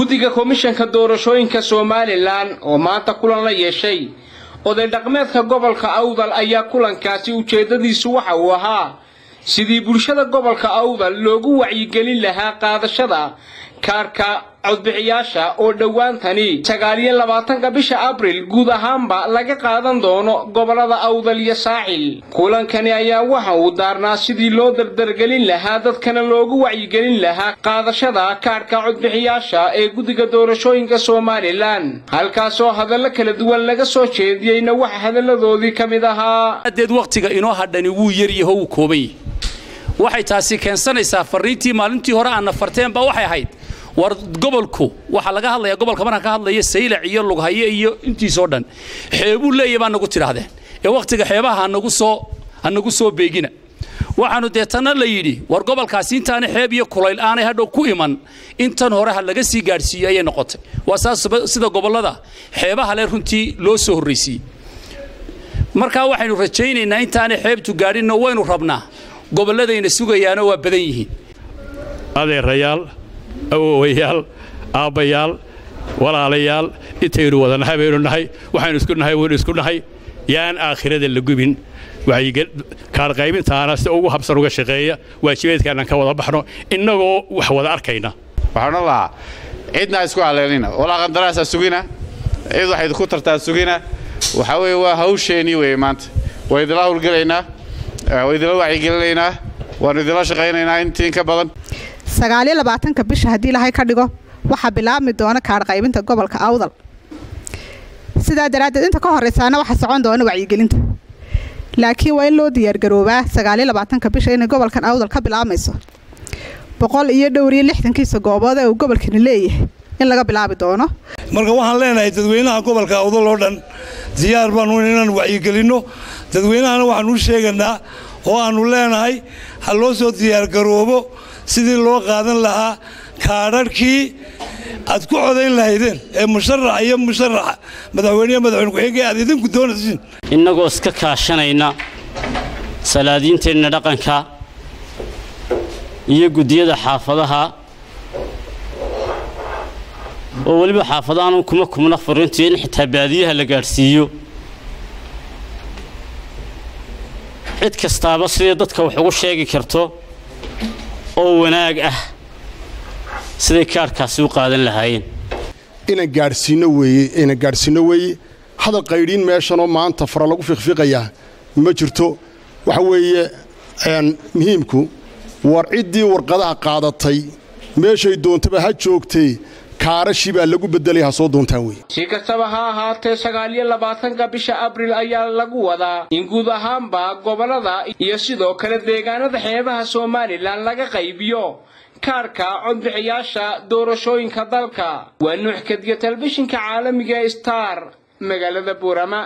guddiga komishanka doorashooyinka somalilan oo maanta kulan la yeeshay oday dhaqmeedka gobolka awdal ayaa kulankaasi ujeeddadiisu waxa uu ahaa sidii bulshada gobolka awdal loogu wacyigelin lahaa qaadashada kaarka codbixiyaasha oo dhowaantani sagaaliyo labaatanka bisha abril guud ahaanba laga qaadan doono gobolada awdal iyo saaxil kulankani ayaa waxa uu daarnaa sidii loo dardargelin lahaa dadkana loogu wacyigelin lahaa qaadashada kaarhka codbixiyaasha ee guddiga doorashooyinka somalilan halkaasoo hadallo kala duwan laga soo jeediyeyna waxa hadalladoodii ka mid ahaa adeed wakhtiga inoo hadhani wuu yaryaho wuu kooban yahy waxay taasi keensanaysaa fariintii maalintii hore aanna farteenba waxay ahayd war gobolku waxaa laga hadlaya gobolka markaan ka hadlaya saylac iyo lughaye iyo intiisoo dhan xeebuu leeya baa nagu tidhaahdeen ee wakhtiga xeebaha hanagu soo hanagu soo beegina waxaanu deetana la yidhi war gobolkaasi intaana xeeb iyo kulayl aanay hadhow ku iman intan hore ha laga sii gaadhsiiyo ayay noqotay waa saas sida gobollada xeebaha le runtii loo soo horraysiiyey markaa waxaynu rajaynaynaa intaanay xeebtu gaadhinno waynu rabnaa gobolladayna sugayaano waa badan yihiin adeerayaal awowayaal aabbayaal walaalayaal intaynu wada nahay baynu nahay waxaynu isku nahay waynu isku nahay yaan aakhirada la gubin kaarqaybintaana si ugu habsan uga shaqeeya waajibaedkaanaan ka wada baxno innagoo wax wada arkayna waxaan odhan lahaa cidna isku haleelina walaa qandaraasaa sugina cid wax idinku tartaa sugina waxaa weeye waa hawsheenii weeye maanta waa idila hawlgelaynaa waa idila wacyigelinaynaa waannu idila shaqaynaynaa intiin ka badan sagaaliyo labaatanka bisha haddii ilaahay ka dhigo waxaa bilaabmi doona kaadh qaybinta gobolka awdal sidaa daraaddeed inta ka horraysaana waxaa socon doona wacyigelinta laakiin waa in loo diyaargaroobaa sagaaliyo labaatanka bisha inay gobolkan awdal ka bilaabmayso boqol iyo dhowr iyo lixdankiisa goobood ee uu gobolkani leeyahay in laga bilaabi doono marka waxaan leenahay dadweynaha gobolka awdal oo dhan diyaar baanu inaan wacyigelinno dadweynahana waxaanu u sheeganaa oo aannu leenahay ha loo soo diyaargaroobo sidii loo qaadan lahaa kaadharhkii aad ku codayn lahaydeen ee musharax iyo musharaxa madaxweyneyo madaxweyne ku-xigee aad idinku doonaysiin innagoo iska kaashanayna salaadiinteenna dhaqanka iyo guddiyada xaafadaha oo weliba xaafadaanu kuma kumna fariintu in xitaa baadiyaha la gaadhsiiyo cid kastaaba sidii dadka wax ugu sheegi karto oo wanaag ah siday kaarhkaasi u qaadan lahaayeen inaan gaadhsiinno weeye inaan gaadhsiinno weeye hadal qaydhiin meeshanoo maanta fara lagu fiiqfiiqayaa ma jirto waxa weeye muhiimku war ciddii warqadaha qaadatay meeshay doontaba ha joogtay kaarashii baa lagu beddelay ha soo doontaan wey si kastaba ha ahaatee sagaaliyo labaatanka bisha abril ayaa lagu wadaa in guud ahaanba gobollada iyo sidoo kale deegaanada xeebaha somalilan laga qaybiyo kaarhka codbixiyaasha doorashooyinka dalka waa nuux kadiya telefishinka caalamiga star magaalada buurama